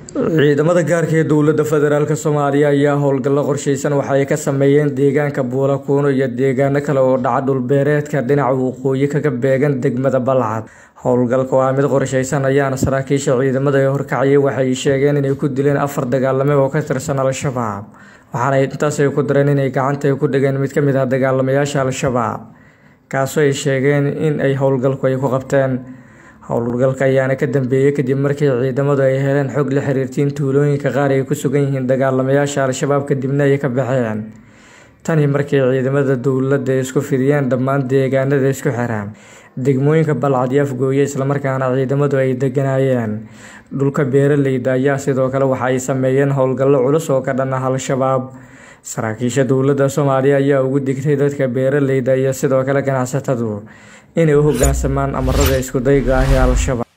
ciidamada gaarka ee dowlada federaalk soomaaliya ayaa howlgallo qorsheysan waxa ay ka sameeyeen deegaanka buulakuuno iyo deegaano kale oo dhaca dhulbeereedka dhinaca waqooyi kaga beegan degmada balcad howlgalka waa mid qorsheysan ayaana saraakiisha ciidamada ee horkacayay waxay sheegeen inay ku dileen afar dagaalame oo ka tirsan al-shabaab waxaana intaas ay ku dareen inay gacanta ay ku dhigeen mid ka mid ah dagaalamayaasha al-shabaab kaasoo ay sheegeen in ay howlgalku ay ku qabteen howlgalka ayaana ka dambeeyey kadib markii ciidamadu ay heleen xog la xiriirtiin tuulooyinka qaar ay ku sugan yihiin dagaalamayaasha al-shabaab kadibna ay ka baxeen tani markii ciidamada dowladda ay isku fidiyeen dhammaan deegaanada isku xiraan degmooyinka balcad iyo afgooye islamarkaana ciidamadu ay deganaayeen dhulka beeraleyda ayaa sidoo kale waxa ay sameeyeen howlgallo culus oo ka dhan ah al-shabaab saraakiisha dowladda soomaaliya ayaa ugu digtay dadka beeraleyda iyo sidoo kale ganacsatadu inay u hogaansamaan amarada iskudayga ah ee al-shabaab